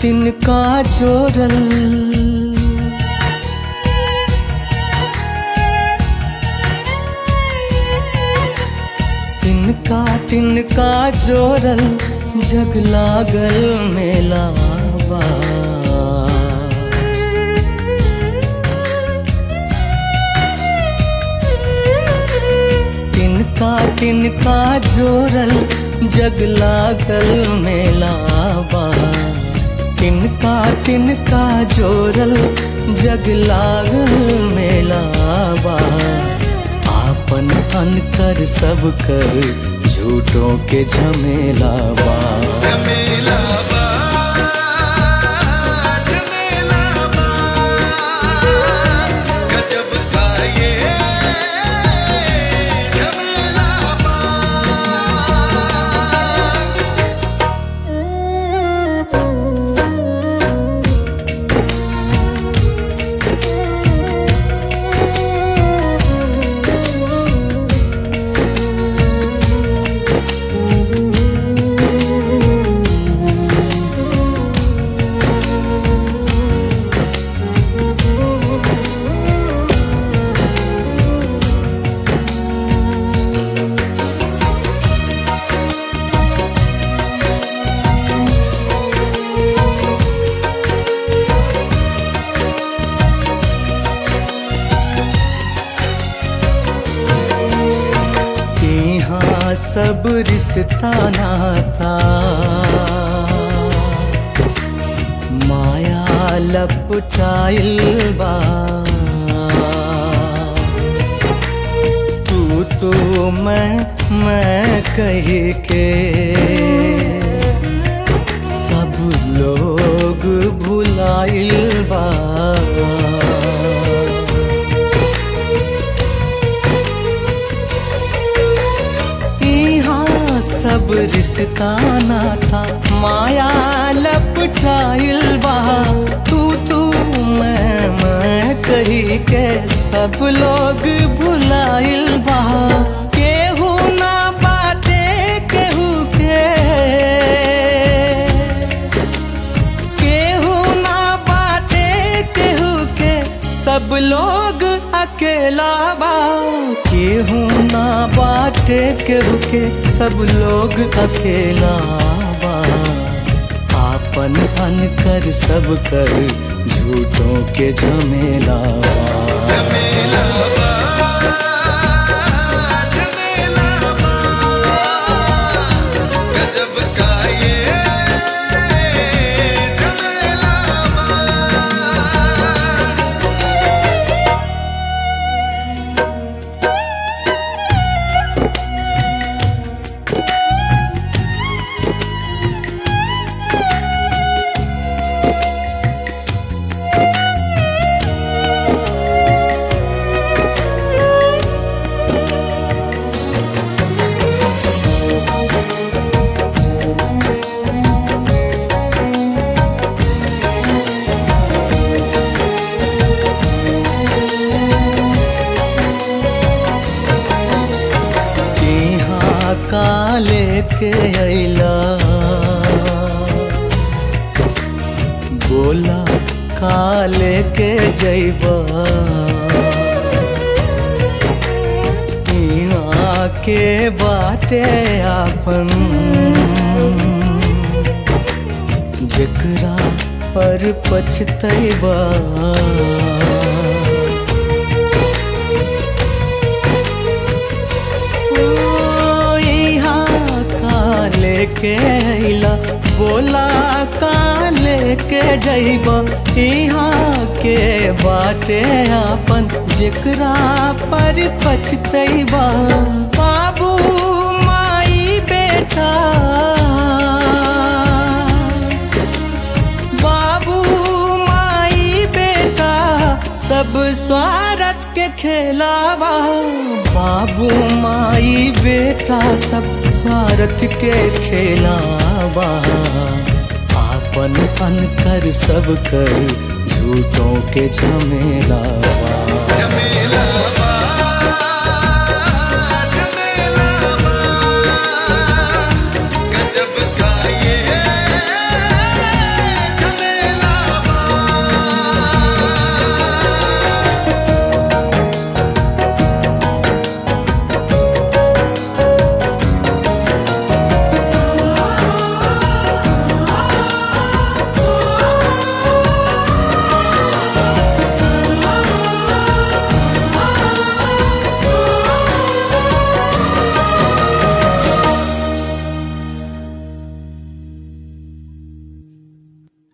तिनका जोरल तिनका तिनका जोरल जग लागल मेलावा तिनका तिनका जोरल जग लागल मेलावा तिनका तिनका जोरल जग लागल मेलावा आपन अनकर सब कर झूठों के झमेलावा झमेला बा झमेला बा गजब का ये झमेला बा यहाँ सब रिश्ता नाता माया लपचाइल बा तू तो मैं मैं कह के सब लोग भुलाइल बा यहाँ सब रिश्ता ना था माया लपटाइल बा तू तू मैं मैं कही के सब लोग भुलाइल बा केहू ना बाटे केहू के केहू ना बाटे केहू के सब लोग अकेला बा केहू ना बाटे केहू के सब लोग अकेला बा आपन अनकर सब कर झूठों के झमेला बा झमेला बा झमेला बा गजब का ये झमेला बा यहाँ काले के अला बोला काले के जैबा यहाँ के बाटे आपन जकरा पर पछतैबा ओ, यहाँ का लेके अइला बोला का लेके जइबा यहाँ के बाटे आपन जेकरा पर पछतैबा बाबू माई बेटा बाबू माई बेटा सब स्वार्थ के खेलावा बाबू माई बेटा सब स्वार्थ के खेलावा आपन अनकर सब कर झूठों के झमेलावा